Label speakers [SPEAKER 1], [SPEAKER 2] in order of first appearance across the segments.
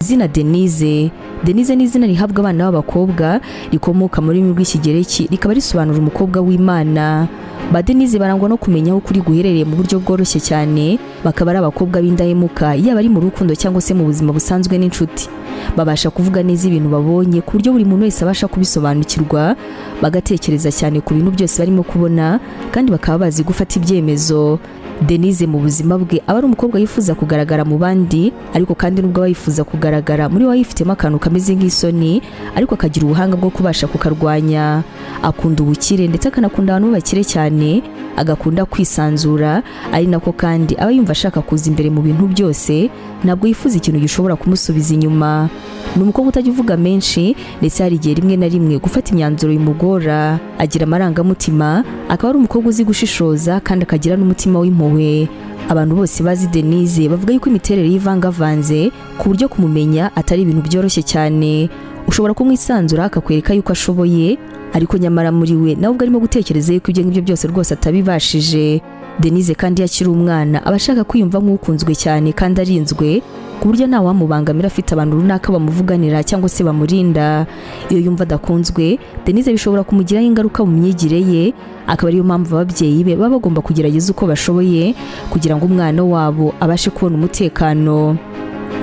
[SPEAKER 1] izina denise denise ni izina rihabwa abana b'abakobwa rikomoka mu rurimi rw'ikigereki rikaba risobanura umukobwa w'imana ba denise barangwa no kumenya aho ukuri guherereye mu buryo bworoshye cyane bakaba ari abakobwa b'indahemuka yaba ari mu rukundo cyangwa se mu buzima busanzwe n'inshuti babasha kuvuga neza ibintu babonye ku buryo buri muntu wese abasha kubisobanukirwa bagatekereza cyane ku bintu byose barimo kubona kandi bakaba bazi gufata ibyemezo denise mu buzima bwe aba ari umukobwa yifuza kugaragara mu bandi ariko kandi nubwo aba yifuza kugaragara muri we yifitemo akantu kameze nk'isoni ariko akagira ubuhanga bwo kubasha kukarwanya akunda ubukire ndetse akanakunda abantu b'abakire cyane agakunda kwisanzura ari nako kandi aba yumva ashaka kuza imbere mu bintu byose ntabwo yifuza ikintu gishobora kumusubiza inyuma ni umukobwa utajya uvuga menshi ndetse hari igihe rimwe na rimwe gufata imyanzuro bimugora agira amarangamutima akaba ari umukobwa uzi gushishoza kandi akagira n'umutima w'impuhwe abantu bose bazi denise bavuga yuko imiterere y'ivangavanze ku buryo kumumenya atari ibintu byoroshye cyane ushobora kumwisanzura akakwereka yuko ashoboye ariko nyamara muri we nawe ubwo arimo gutekereza yuko ibyo ngibyo byose rwose atabibashije denise kandi iyo akiri umwana aba ashaka kwiyumva nk'ukunzwe cyane kandi arinzwe ku buryo nta wamubangamira afite abantu runaka bamuvuganira cyangwa se bamurinda iyo yumva adakunzwe denise bishobora kumugiraho ingaruka mu myigire ye akaba ariyo mpamvu ababyeyi be baba bagomba kugerageza uko bashoboye kugira ngo umwana wabo abashe kubona umutekano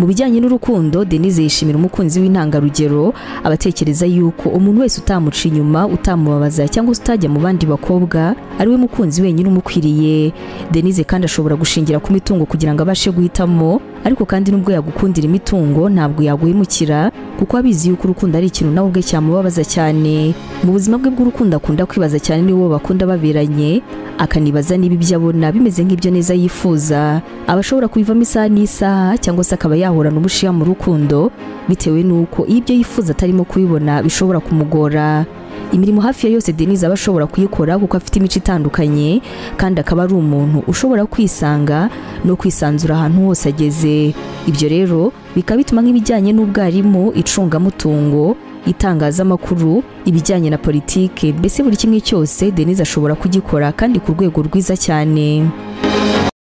[SPEAKER 1] mu bijyanye n'urukundo denise yishimira umukunzi w'intangarugero abatekereza yuko umuntu wese utamuca inyuma utamubabaza cyangwa se utajya mu bandi bakobwa ariwe mukunzi wenyine umukwiriye denise kandi ashobora gushingira ku mitungo kugira ngo abashe guhitamo ariko kandi nubwo yagukundira imitungo ntabwo yaguhemukira kuko abizi yuko urukundo ari ikintu nawe ubwe cyamubabaza cyane mu buzima bwe bw'urukundo akunda kwibaza cyane nibo bakunda baberanye akanibaza niba ibyo abona bimeze nk'ibyo neza yifuza aba ashobora kubivamo isaha n'isaha cyangwa se akaba yahorana ubushiya mu rukundo bitewe n'uko iyo ibyo yifuza atarimo kubibona bishobora kumugora imirimo hafi ya yose denise aba ashobora kuyikora kuko afite imico itandukanye kandi akaba ari umuntu ushobora kwisanga no kwisanzura ahantu hose ageze ibyo rero bikaba bituma nk'ibijyanye n'ubwarimu icungamutungo itangazamakuru ibijyanye na politike mbese buri kimwe cyose denise ashobora kugikora kandi ku rwego rwiza cyane